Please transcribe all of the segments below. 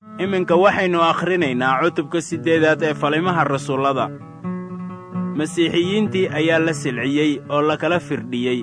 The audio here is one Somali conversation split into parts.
iminka waxaynu akhrinaynaa cutubka siddeedaad ee falimaha rasuullada masiixiyiintii ayaa la silciyey oo lakala firdhiyey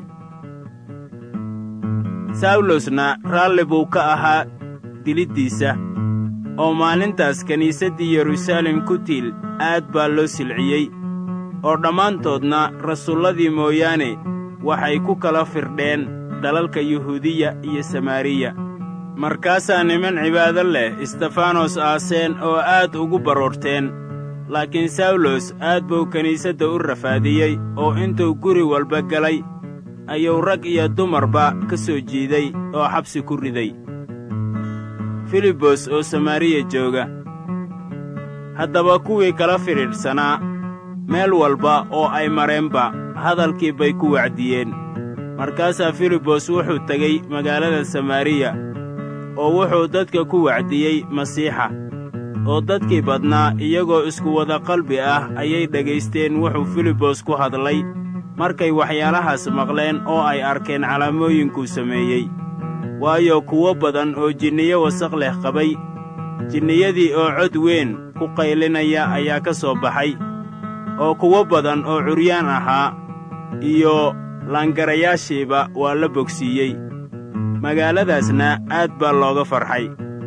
sawlosna raalli buu ka ahaa diliddiisa oo maalintaas kiniisaddii yeruusaalem ku tiil aad baa loo silciyey oo dhammaantoodna rasuulladii mooyaane waxay ku kala firdheen dalalka yuhuudiya iyo samaariya markaasaa niman cibaado leh istefanos aaseen oo aad ugu baroorteen laakiin sawlos aad buu kiniisadda u rafaadiyey oo intuu guri walba galay ayuu rag iyo dumarba ka soo jiiday oo xabsi ku riday filibos oo samaariya jooga haddaba kuwii kala fidhiidhsanaa meel walba oo ay mareenba hadalkii bay ku wacdiyeen markaasaa filibos wuxuu tegey magaalada samaariya oo wuxuu dadka ku wacdiyey masiixa oo dadkii badnaa iyagoo isku wada qalbi ah ayay dhegaysteen wuxuu filibos ku hadlay markay waxyaalahaas maqleen oo ay arkeen calaamooyinkuu sameeyey waayo kuwo badan oo jinniyo wasaq leh qabay jinniyadii oo cod weyn ku qaylinaya ayaa ka soo baxay oo kuwo badan oo curyaan ahaa iyo laangarayaashiiba waa la bogsiiyey magaaladaasna aad baa looga farxay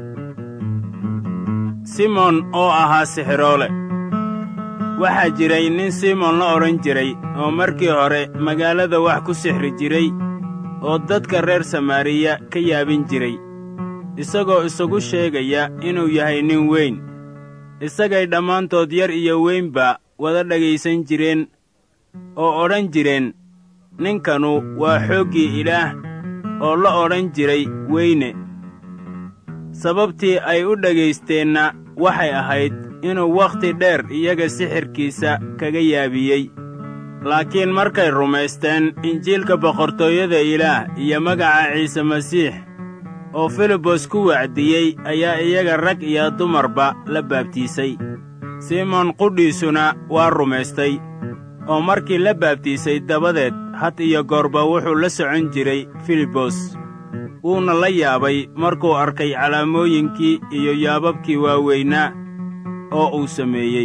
simon oo ahaa sixiroole waxaa jiray nin simon la odhan jiray oo markii hore magaalada wax ku sixri jiray oo dadka reer samaariya ka yaabin jiray isagoo isagu sheegaya inuu yahay nin weyn isagay dhammaantood yar iyo weynba wada dhegaysan jireen oo odhan jireen ninkanu waa xooggii ilaah oo la odhan jiray weyne sababtii ay u dhagaysteenna waxay ahayd inuu wakhti dheer iyaga sixirkiisa kaga yaabiyey laakiin markay rumaysteen injiilka boqortooyada ilaah iyo magaca ciise masiix oo filibos ku wacdiyey ayaa iyaga rag iyo dumarba la baabtiisay simon qudhiisuna waa rumaystay oo markii la baabtiisay dabadeed had iyo goorba wuxuu la socon jiray filibos wuuna la yaabay markuu arkay calaamooyinkii iyo yaababkii waaweynaa oo uu sameeyey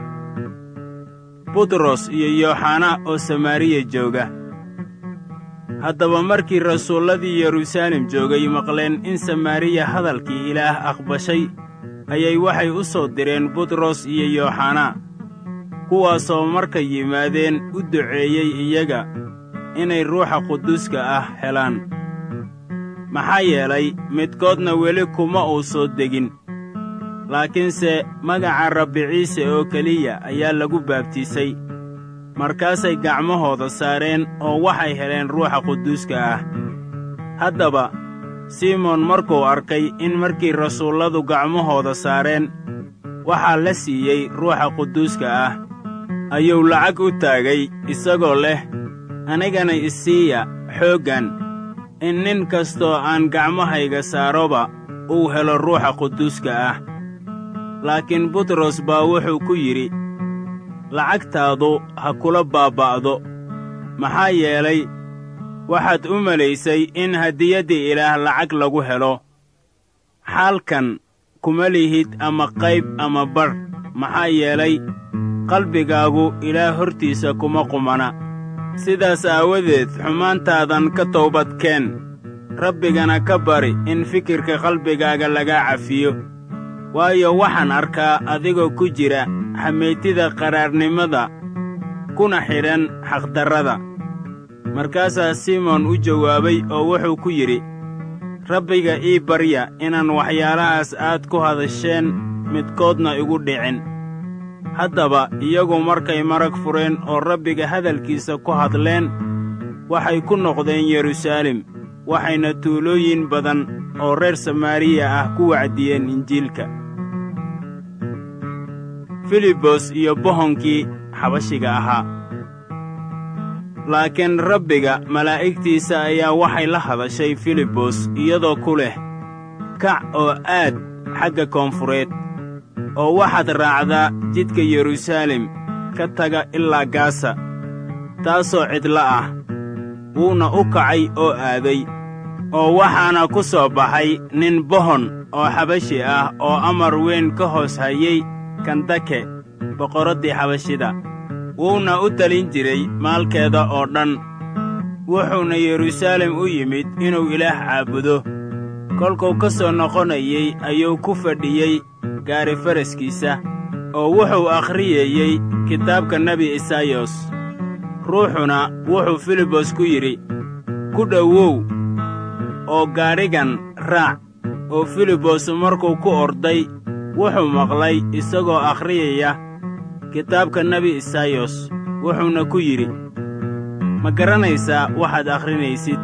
butros iyo yooxana oo samaariya jooga haddaba markii rasuulladii yeruusaalem joogay maqleen in samaariya hadalkii ilaah aqbashay ayay waxay u soo direen butros iyo yooxana kuwaasoo markay yimaadeen u duceeyey iyaga inay ruuxa quduuska ah helaan maxaa yeelay midkoodna weli kuma uu soo degin laakiinse magaca rabbi ciise oo keliya ayaa lagu baabtiisay markaasay gacmahooda saareen oo waxay heleen ruuxa quduuska ah haddaba simon markuu arkay in markii rasuulladu gacmahooda saareen waxaa la siiyey ruuxa quduuska ah ayuu lacag u taagay isagoo leh anigana isiiya xooggan in nin kastoo aan gacmahayga saaroba uu helo ruuxa quduuska ah laakiin butros baa wuxuu ku yidhi lacagtaadu ha kula baaba'do maxaa yeelay waxaad u malaysay in hadiyaddii ilaah lacag lagu helo xaalkan kuma lihid ama qayb ama badh maxaa yeelay qalbigaagu ilaah hortiisa kuma qumana sidaas aawadeed xumaantaadan ka toobadkeen rabbigana ka bari in fikirka qalbigaaga lagaa cafiyo waayo waxaan arkaa adigoo ku jira xameytida qaraarnimada kuna xidhan xaqdarrada markaasaa simon u jawaabay oo wuxuu ku yidhi rabbiga ii barya inaan waxyaalahaas aad ku hadasheen midkoodna igu dhicin haddaba iyagu markay marag fureen oo rabbiga hadalkiisa ku hadleen waxay ku noqdeen yeruusaalem waxayna tuulooyin badan oo reer samaariya ah ku wacdiyeen injiilka filibos iyo bohonkii xabashiga ahaa laakiin rabbiga malaa'igtiisa ayaa waxay la hadashay filibos iyadoo ku leh kac oo aad xagga koonfureed oo waxaad raacdaa jidka yeruusaalem ka taga ilaa gaasa taasoo cidla ah wuuna u kacay oo aaday oo waxaana ku soo baxay nin bohon oo xabashi ah oo amar weyn ka hoos hayay kandake boqorraddii xabashida wuuna u talin jiray maalkeeda oo dhan wuxuuna yeruusaalem u yimid inuu ilaah caabudo kolkuu ka soo noqonayey ayuu ku fadhiyey gaari faraskiisa oo wuxuu akhriyeeyey kitaabka nebi isaayos ruuxuna wuxuu filibos ku yidhi ku dhowow oo gaadhigan raac oo filibos markuu ku orday wuxuu maqlay isagoo akhriyaya kitaabka nebi isaayos wuxuuna ku yidhi ma garanaysaa waxaad akhrinaysid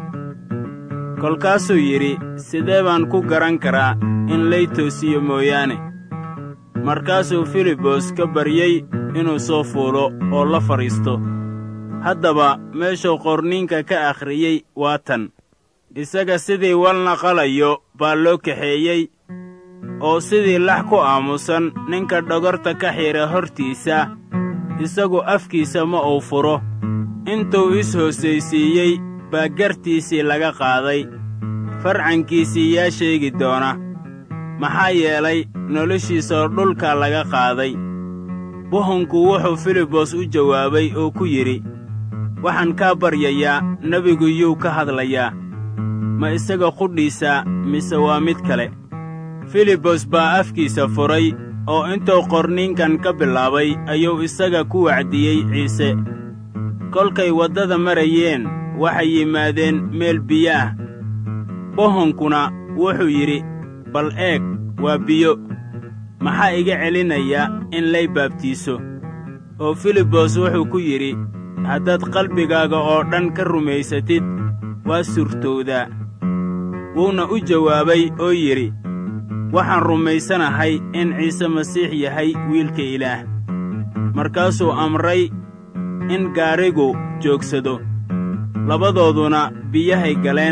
kolkaasuu yidhi sidee baan ku garan karaa in lay toosiyo mooyaane markaasuu filibos ka baryey inuu soo fuulo oo la fadhiisto haddaba meeshuu qorniinka ka akhriyey waa tan isaga sidii walna qalayo baa loo kaxeeyey oo sidii lax ku aamusan ninka dhogorta ka xidha hortiisa isagu afkiisa ma uu furo intuu is-hoosaysiiyey baa gartiisii laga qaaday farcankiisii yaa sheegi doona maxaa yeelay noloshiisoo dhulka laga qaaday buhunku wuxuu filibos u jawaabay oo ku yidhi waxaan kaa baryayaa nebigu yuu ka hadlayaa ma isaga qudhiisa mise waa mid kale filibos baa afkiisa furay oo intuu qorniinkan ka bilaabay ayuu isaga ku wacdiyey ciise kolkay waddada marayeen waxay yimaadeen meel biyo ah bohonkuna wuxuu yidhi bal eeg waa biyo maxaa iga celinaya in lay baabtiiso oo filibos wuxuu ku yidhi haddaad qalbigaaga oo dhan ka rumaysatid waa suurtowdaa wuuna u jawaabay oo yidhi waxaan rumaysanahay in ciise masiix yahay wiilka ilaah markaasuu amray in gaadhigu joogsado labadooduna biyahay galeen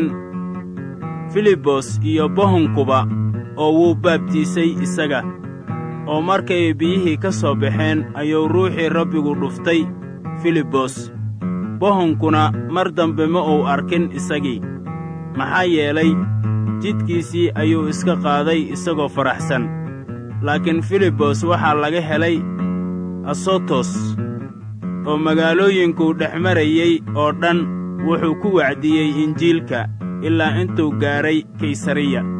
filibos iyo bohonkuba oo wuu baabtiisay isaga oo markay biyihii ka soo baxeen ayuu ruuxii rabbigu dhuftay filibos bohonkuna mar dambe ma uu arkin isagii maxaa yeelay jidkiisii ayuu iska qaaday isagoo faraxsan laakiin filibos waxaa laga helay asotos oo magaalooyinkuu dhex marayey oo dhan wuxuu ku wacdiyey injiilka ilaa intuu gaadhay kaysariya